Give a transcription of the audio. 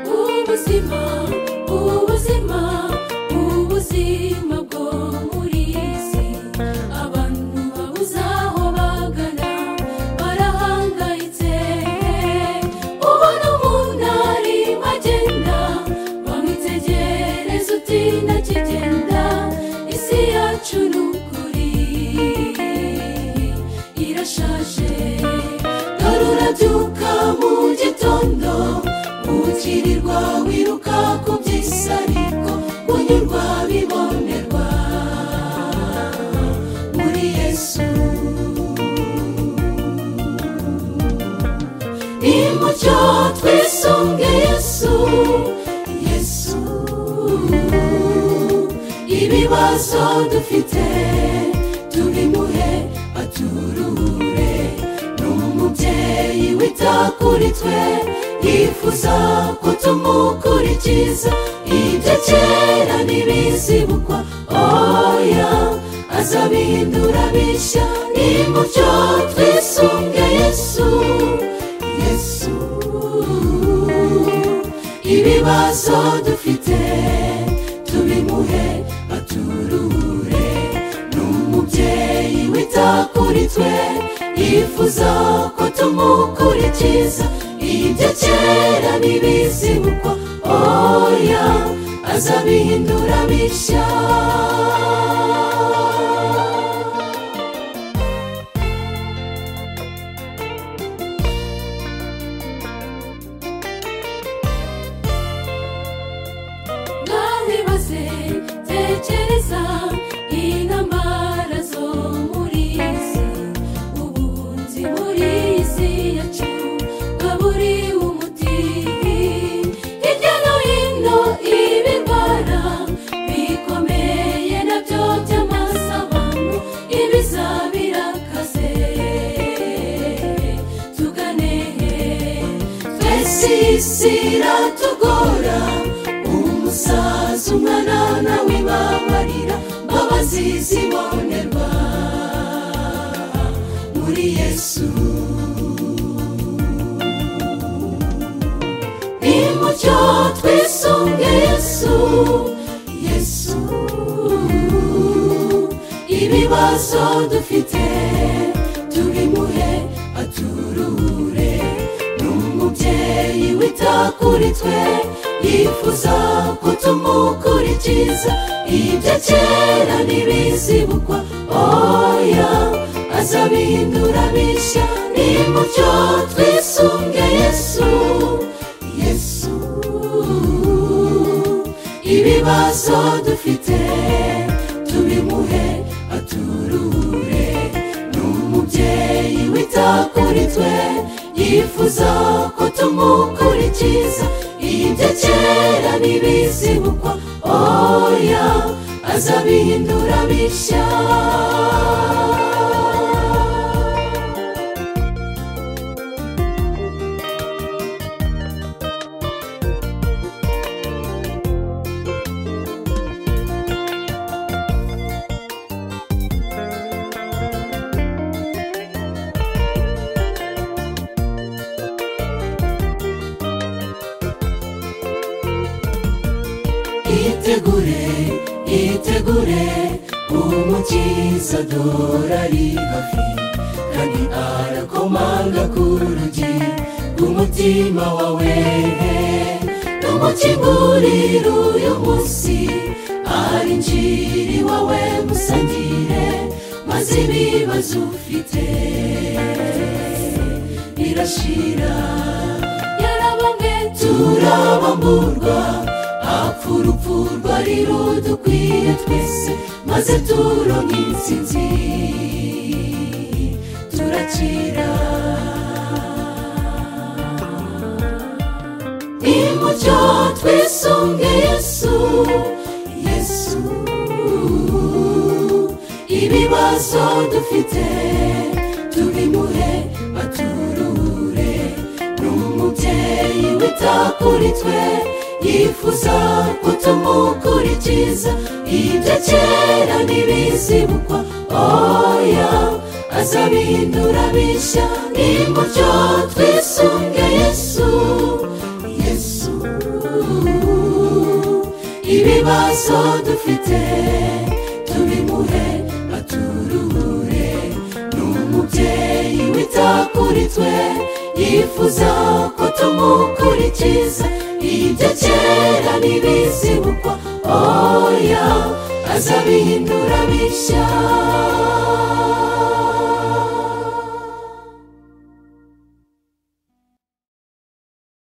ubuzima ubuzima ubuzima bwo muri iyi si abantu babuze aho bagana barahangayitse ubona umuntu arimo agenda wamwitegereza uti ntakigenda isi yacu ni ukuri irashaje dore urabyuka mu gitondo ukirirwa wiruka ku by'isi ariko kunyurwa bibonerwa muri yesu nimucyo twisunge yesu yesu ibibazo dufite tubimuhe aturuhure ni umubyeyi wita kuri twe yifuza ko tumukurikiza ibyo kera ntibizibukwa oya azabihindura bishya nimucyo twisunge yesu yesu ibibazo dufite tubimuhe aturure ni umubyeyi wita kuri twe yifuza ko tumukurikiza ibyo kera ntibizibukwa oya azabihindura bishya mwabibaze tekereza intambara zo muri isi ubuhunzi muri isi yacu bwa buri umuti hirya no hino ibirwara bikomeye nabyo by'amasabano ibiza birakaze tugane twese iyi si iratugora umusaza umwana nawe babarira mbabazi zibonerwa muri yesu nimucyo twisunge yesu yesu ibibazo dufite tubimuhe aturure n'umubyeyi wita kuri twe yifuza ko tumukurikiza ibyo kera ntibizibukwa oya azabihindura bishya nimucyo twisunge yesu yesu ibibazo dufite tubimuhe aturure n'umubyeyi wita kuri twe yifuza ko tumukurikiza ibyo kera ntibizibukwa oya azabihindura bishya itegure itegure umukiza dore ari hafi kandi arakomanga ku rugi rw'umutima wawe tumukingurire uyu munsi arinjiri wawe musangire maze ibibazo ufite birashira yarabamwe turabamburwa urupfu rwari rudukwiye twese maze turonka intsinzi turakira nimucyo twisunge yesu yesu ibibazo dufite tubimuhe aturure n'umubyeyi wita kuri twe yifuza ko tumukurikiza ibyo kera ntibizibukwa oya azabihindura bishya nimucyo twisunge yesu yesu ibibazo dufite tubimuhe aturuhure ni umubyeyi wita kuri twe yifuza ko tumukurikiza ibyo kera ntibizibukwa oya azabihindura bishya